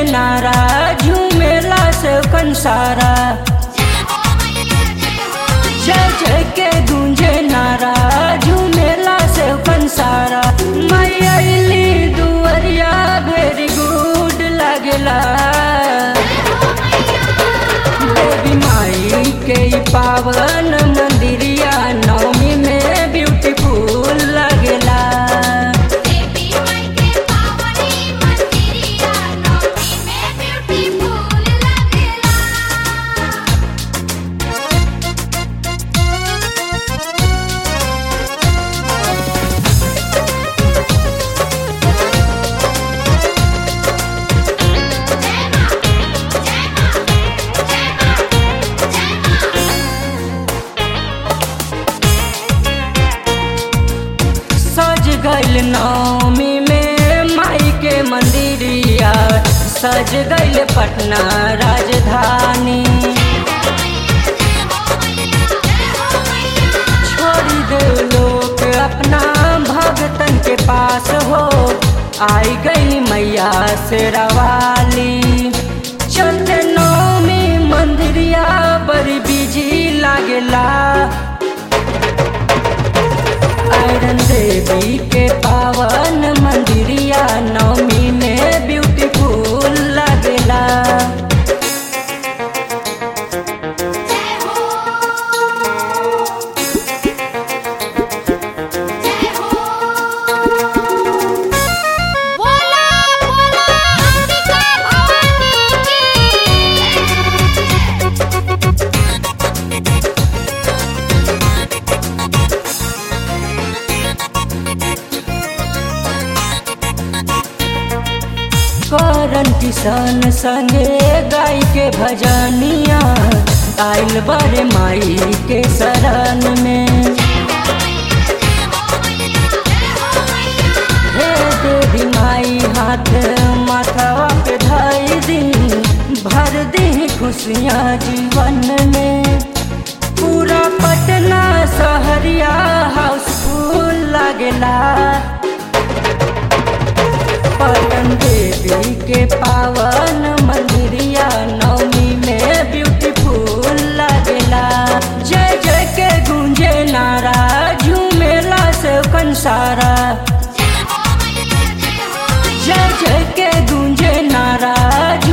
नारा झूमेला से कंसारा जय जय के गूंजे नारा झूमेला से कंसारा मैली दुवरिया वेरी गुड लगला देवी माई के ई पावन मंदिरिया नवमी में ब्यूटीफुल लगला देवी माई के पावनी मंदिरिया नौमी में ब्यूटीफुल लगेला सज गइल नवमी में माई के मंदिरिया सज गइल पटना राजधानी छोड़ी दे लोग अपना भगतन के पास हो आई गई मैया से रवाली चलते नवमी मंदिरिया बड़ी बिजी लागेला आयरन देवी के पावन मंदिरिया नवमी में ब्यूटीफुल लगेला बोला बोला अंबिका भवानी की करन किसान संगे गाय के भजनिया आइल बड़े माई के शरण में हे देवी माई हाथ माथवा पे धाई दी भर दी खुशियाँ जीवन में पूरा पटना सहरिया हाउसफुल लगेला पटन देवी के पावन मंदिरिया नवमी में ब्यूटीफुल लगेला जय जय के गूंजे नारा झूमेला से कंसारा जय जय के गूंजे नारा